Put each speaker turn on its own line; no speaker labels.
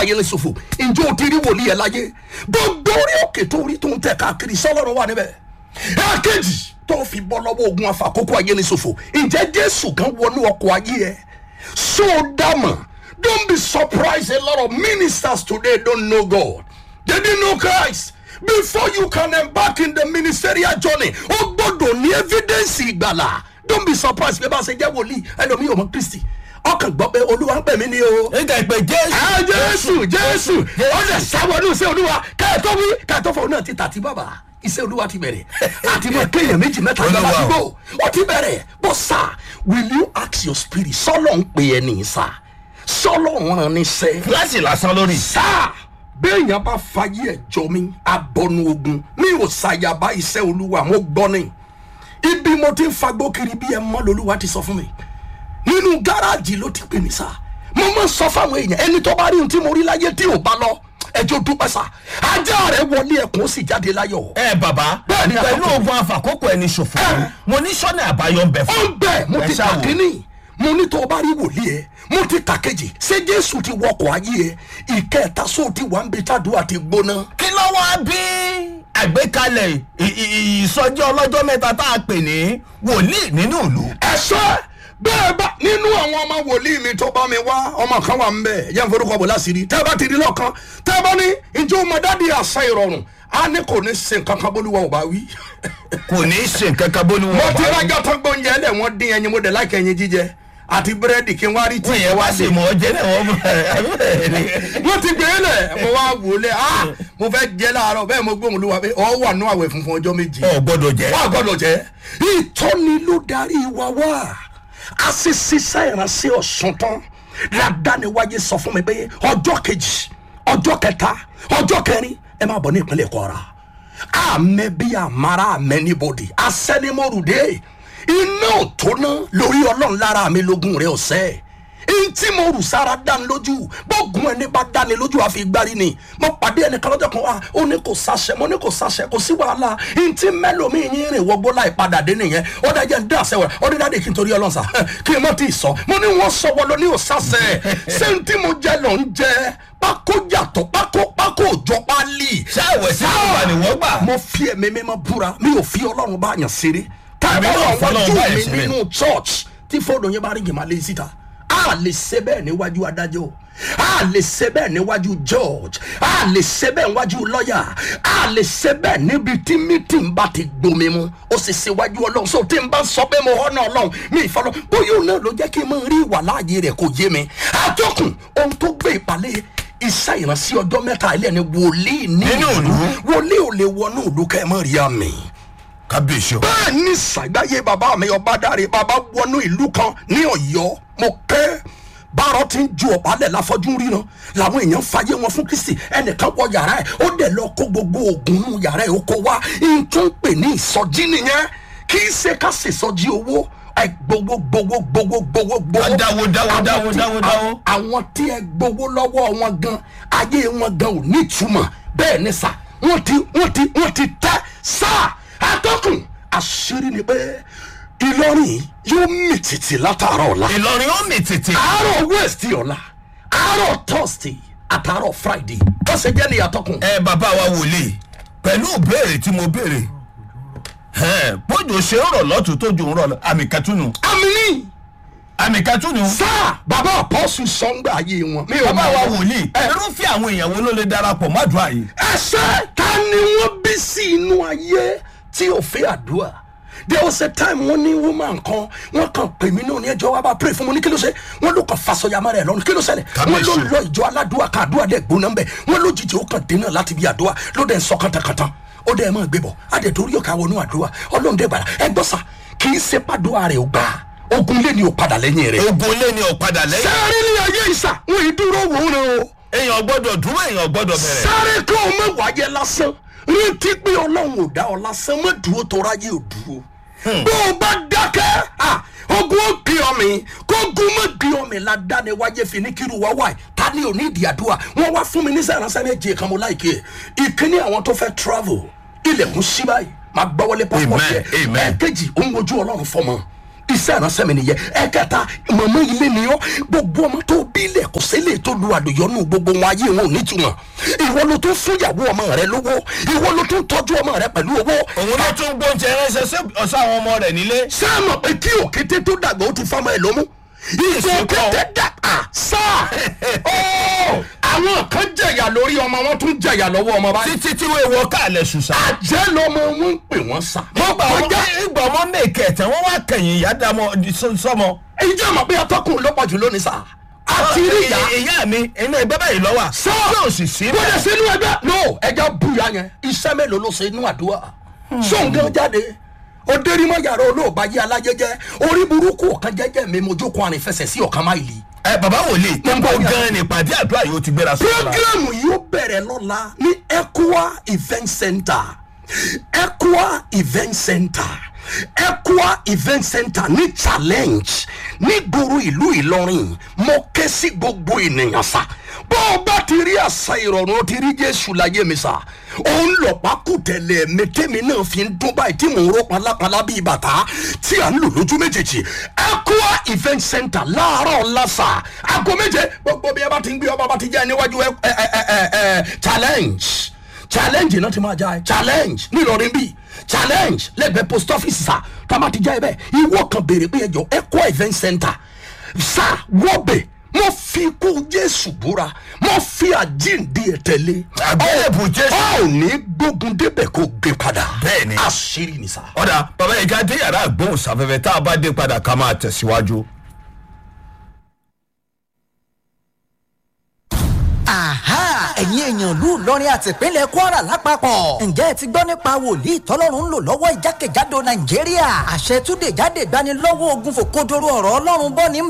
ayélujáfò ǹjẹ́ o ti rí wòlíì ẹ̀ láyé gbogbo orí òkè tó rí tó ń tẹ̀ káàkiri sọlọ́run wà níbẹ̀ ẹ̀ẹ́kejì tó fi bọ́ lọ́wọ́ ogun afakókò ayélujáfò ǹjẹ́ jésù kan wọnú ọkọ̀ ayé ẹ̀ so dama don't be surprised a lot of ministers today don't know god they didn't know christ before you can embark in the ministerial journey o gbọdọ̀ ní evidence ìgbàlà don't be surprised bí ẹ bá ṣe jẹ́ wòlíì ẹlòmíì ò mọ kristi ọkàn gbọ́ pé olúwa ń pè mí ní o
nígbà ìpè jésù.
ẹ jésù jésù ọdẹ sáwọnú iṣẹ olúwa kẹẹtọ wí kẹẹtọ fún náà ti tàtí bàbà iṣẹ olúwa ti bẹrẹ àti mọ kéèyàn méjì mẹta ní
Olúwa.
àdúgbò ó ti bẹrẹ bó sà will you ask your spirit sọlọ ń pè ẹ nìyí sà sọlọ ń rán ní sẹ
fúláṣì lásán lórí.
sà béèyàn bá fayé ẹ jọ mi abọnu ogun mi ò ṣàyàbá iṣẹ olúwa mo gbọ ni ibi mo ti ń fagbó kiri bí ẹ mọ lolúwa ti sọ fún mi nínú gáràjì ló ti pè mí sá mo máa ń sọ fáwọn èèyàn ẹni tó bá rí ohun tí mo rí láyé tí ò bá lọ ẹjọ dúpẹ́ sá ajá rẹ wọlé ẹkùn ó sì jáde láyọ̀
ẹ bàbá
Bẹ́ẹ̀ni,
pẹ̀lú
àkókò.
ogun àfàkókò ẹni ṣòfò mo ní sọ́nà àbáyọ ń bẹ
ó
fún.
ń bẹ̀ mo
Ẹ
ti
ṣáà
kà
wò.
kínní mo ní tó o bá rí wòlíì ẹ mo ti kà kejì ṣé jésù ti wọkọ̀ ayé ẹ ìkẹta sóò ti wà ń bẹ tàdúrà ti gbóná
kí ló wá bí àgbékalẹ̀ ì- ì- ìsọjí ọlọ́jọ́ mẹ́ta tá a pè ní wòlíì nínú ìlú.
ẹ̀ṣọ́ bẹ́ẹ̀ bá nínú àwọn ọmọ wòlíì mi tó bá mi wá ọmọ kan wà ń bẹ̀ yẹn forúkọ bò láṣìírí tẹ́ ẹ bá ti rí lọ́kàn tẹ́ ẹ bá ní ǹjẹ́ o mọ dáàdi àṣà ìrọ̀rùn á ní kò ní ṣe nǹkan kan bólúwa ò bá wí.
kò ní í ṣe nǹkan kan bó ni
mo
wọ́n
ti
bá
rájọ́ tó gbóúnjẹ lẹ̀ wọ́n dín ẹyin mo dẹ̀ láìka ẹyin jíjẹ àti búrẹ́dì kí n wá rí tí
wọ́n yẹn wá sí mọ́ jẹ́ náà wọ́n
wọ́n ti gbé lẹ̀ mo wá wò lẹ̀ ah mo fẹ́ jẹ́ láàárọ̀ bẹ́ẹ̀ mo gbóhùn olúwa pé ọ wà nú àwẹ̀ funfun ọjọ́ méje
ọ̀ gbọ́dọ̀ jẹ́.
wọ́n gbọ́dọ̀ jẹ́ ìtọ́ni ló darí wa wá a sì ṣiṣẹ́ ìránṣẹ́ ọ̀sán tán ládàáníwáyé sọ fún mi pé ọjọ́ kejì ọjọ́ kẹta ọjọ́ kẹrin ẹ máa bọ̀ ní ìpínlẹ̀ kọ́ra àmẹ́ bí àmàrà àmẹ́ níbodè asẹ́nimọ̀rùdé iná òtóná lórí ọlọ́run lára mi lógún rẹ ọ̀sẹ́ ntí mo rù sára dání lójú bọ́ọ̀gùn ẹni bá dání lójú àfi gbárí ni mo pàdé ẹnìkan lọ́jọ́ kan wá ó ní kò sáṣẹ mo ní kò sáṣẹ kò sí wàhálà ntí mẹ́lòmíì yín rìn wọgbó láì padà dé nìyẹn ó dájẹ́ ń dá àṣẹ wẹ̀ ó ní dáadé kí n torí ọlọ́run sá kí n má tí ì sọ mo ní wọ́n sọ wọ́n lọ ní òṣàṣẹ ṣé ntí mo jẹ lọ ń jẹ pákó yàtọ̀ pákó pákó òjọ pálí.
ṣáàwẹ̀ sí ìgbà ni wọ́n gbà.
mo fi ẹ̀mí mímọ́ búra mi ò fi ọlọ́run bá yàn ṣeré tàbí
Èmi náà
ọ̀rọ̀
fọlọ́run
wájú
bá yàn
mi
ṣeré.
nínú church tí fóònù yẹn bá rí jìmọ̀ lé síta a lè ṣe bẹ́ẹ̀ níwájú adájọ́ a lè ṣe bẹ́ẹ̀ níwájú george a lè ṣe bẹ́ẹ̀ níwájú lọ́ọ̀yà a lè ṣe bẹ́ẹ̀ níbi tí mítìn bá ti gbomi mu ó sì ṣèwájú ọlọ́run so tí n bá sọ pé mo họ́nà ọlọ́run mi ìfọlọ́ bóyá òun náà ló jẹ́ kí n máa rí ìwà láàyè rẹ̀ kò yé mi àjọkùn ohun tó gbé ìpàlẹ́ iṣẹ́ ìránṣẹ́ ọjọ́ mẹ́ta ilé ni wòlíì ní
Nínú ìlú.
wòlíì ò lè wọnú ìlú kẹ́ ẹ mọ́ rí àmì
kábíyèsí o.
bẹ́ẹ̀ ní sàgbáyé bàbá mi ọba dáre bàbá wọnú ìlú kan ní ọ̀yọ́ mo kẹ́ bárọ̀ tí ń ju ọ̀bálẹ̀ láfọ́jú ríran làwọn èèyàn fàyè wọn fún kristi ẹnìkan wọ yàrá ẹ̀ ó dẹ̀ lọ kó gbogbo oògùn nù yàrá ẹ̀ ó kó wá n tún pè ní ìsọjí nìyẹn kì í ṣe ká ṣèṣọjí owó ẹ gbowó gbowó gbowó gbowó gbowó.
Ká dáwó, dáwó,
Àwọn
dáwó,
tí-
dáwó, dáwó.
àwọn tí ẹ gbowó lọ́wọ́ wọn gan ayé wọn gan ò nítumọ̀ bẹ́ẹ̀ ni sà wọ́n ti wọ́n ti wọ́n ti tẹ́ sà atọ́kùn àṣírí ni pé ìlọrin yóò mì tìtì látàárọ̀ ọ̀la
ìlọrin ó mì tètè.
àárọ̀ west ọ̀la àárọ̀ thursday àtàárọ̀ friday ó ṣe jẹ́ ní atọ́kùn.
ẹ bàbá wa wòlíì pẹ̀lú ìbéèrè tí mo béèrè ẹ, bójú ṣe ń rọ̀ lọ́tún tójú ń rọ̀ lọ àmì kẹtùnú
àmì ní
àmì kẹtùnú.
sáà bàbá àpọ́sù sọ́ngbà ayé wọn. mi ò
bàbá
mọ̀
wa
wọ́n.
wòlíì irúfẹ́ àwọn èèyàn wo ló lè darapọ̀ mọ́dùá yìí.
ẹsẹ ta ni wọn bí sí inú ayé tí ò fẹ́ àdúrà there was a time wọn ní woman kan wọn kàn pè mí náà ní ẹjọ wa bá pray fún mi ní kí ló ṣe wọn ló kàn fasọyàmọ rẹ lọrùn kí ló ṣẹlẹ̀ wọn ló lọ ìjọ aládùúà kan àdúrà dẹ gbóná mbẹ wọn lójijì ó kàn dènà láti bí àdúrà ló dẹ ń sọ kàntàkàntàn ó dẹ ẹ máa gbé bọ adẹ torí ọkà wọnú àdúrà ọlọ́run dẹ gbàdá ẹ gbọ́ sà kì í ṣe pàdúrà rẹ ò gbà ogun lé ní o padà lẹ́yìn rẹ.
ogun lé ní ọ̀padà lẹ́yìn.
sáré ní ayé ìsà wọn ì dúró wò ó rẹ o
èèyàn gbọ́dọ̀ dúró èèyàn gbọ́dọ̀ bẹ̀rẹ̀.
sáré kí o mọ wáyé lásán rántí pé ọlọ́run ò dá ọ lásán mọ́ dúró tó ráyé ò dúró. bó o bá dákẹ́ ah, ogun ó gbé ọ mi kógun má gbé ọ mi ládàáni wáyé fi ní kírun wá wáyé ta ni ò ní ìdí àdúrà wọn wá fún mi ní sẹ́ránṣẹ́ méje kan mo láìké ìkíní àwọn tó fẹ́ travel ilẹ̀kùn sí báyìí máa gbọ́wọ́lé passport
Amen,
yẹ
amen.
ẹ̀ẹ́kejì ó ń wojú ọlọ́run fọmọ iṣẹ́ ìránṣẹ́ mi nìyẹn ẹ̀kẹta mọ̀mọ́ ilé ni ọ́ gbogbo ọmọ tó bí ilẹ̀ kò sílẹ̀ tó lu àdòyọ́nù gbogbo wọn ayé wọn ò nítumọ̀ ìwọ ló tún fún ìyàwó ọmọ rẹ lówó ìwọ ló tún tọ́jú ọmọ rẹ pẹ̀lú owó
òun ló tún gbóúnjẹ ránṣẹ́ sí ọ̀sán àwọn ọmọ rẹ̀ nílé.
sáàmù pé kí òkété tó dàgbà ó ti fọmọ ẹ lómú ìfọ òkété dàgbà sáà ó àwọn kan jẹyà lórí ọmọ wọn tún jẹyà lọ́wọ́ ọmọ báyìí
títí tí wọ́n wọ káàlẹ̀ ṣùṣà.
àjẹ́ lọmọ wọn ń pè wọ́n sá.
wọ́n gbà wọ́n ìgbà wọn mèkè tẹ̀ wọ́n wá kẹ̀yìn ìyá dàmọ́ sọmọ.
èyí jẹ́ àmọ́ pé atọ́kùn ló pọ̀ jù lónìí sá. àti rí ìyá
ìyá mi inú ẹgbẹ́ báyìí lọ́wọ́
sọ
yóò sì sí
wọ́n lè
bẹ́ẹ̀.
ṣe inú ẹgbẹ́ no ẹja buya yẹn iṣẹ́ mélòó ló ṣe inú àdúrà sóńgán jáde odérímọ̀ yàrá olóògbé ayé alájẹjẹ orí burúkú ọ̀kan jẹ́jẹ́ mi mojú kan àrìn fẹsẹ̀ sí ọ̀kan máìlì.
ẹ bàbá wòlíì
Mo ń bọ̀
níbo
ní
gan ni ìpàdé àdúrà yóò ti gbéra sọ́kùnrin.
programu yóò bẹ̀rẹ̀ lọ́la ní equa event center equa event center equa event center ní challenge ní gbòòrò ìlú ìlọrin mo ké sí gbogbo ènìyàn sá bó o bá ti rí àṣà ìrọ̀rùn o ti rí jésù láyé mi sá òun lọ̀pá kù tẹ̀lé mẹ́tẹ́mi náà fi ń dún báyìí tí mò ń ró palápalá bíi bàtà tí à ń lò lójú méjèèjì equa event center láàárọ̀ lásà aago méje gbogbo bí ẹ bá ti ń gbé ọba bá ti jẹ́ níwájú ẹ ẹ ẹ ẹ ẹ challenge challenge náà ti máa já ẹ challenge nílọrin bíi challenge lẹ́gbẹ̀ẹ́ post office sá tá a máa ti já ẹ bẹ́ẹ̀ ìwọ kan béèrè pé ẹjọ equa event center sá wọ́bẹ̀ mo fi ikú jésù búra mo fi àjíǹde ẹ̀ tẹ̀lé
Àgbélébùú Jésù.
a ò ní gbógun débẹ̀ kó gbé padà
Bẹ́ẹ̀ni.
àṣírí ni sá.
ọ̀dà bàbá yìí ká dé yàrá àgbóhùnsáfẹ́fẹ́ tá a bá dé padà ká máa tẹ̀síwájú.
Àhá ẹ̀yin èèyàn lù lọ́rin àti ìpínlẹ̀ Kwara lápapọ̀. Ǹjẹ́ ẹ ti gbọ́ nípa wòlíì tọ́lọ́run ń lò lọ́wọ́ ìjákèjádò Nàìjíríà? Àṣẹ túnde jáde gbani lọ́wọ́ ogun fòkodoro ọ̀rọ̀ Ọlọ́run bọ́ ní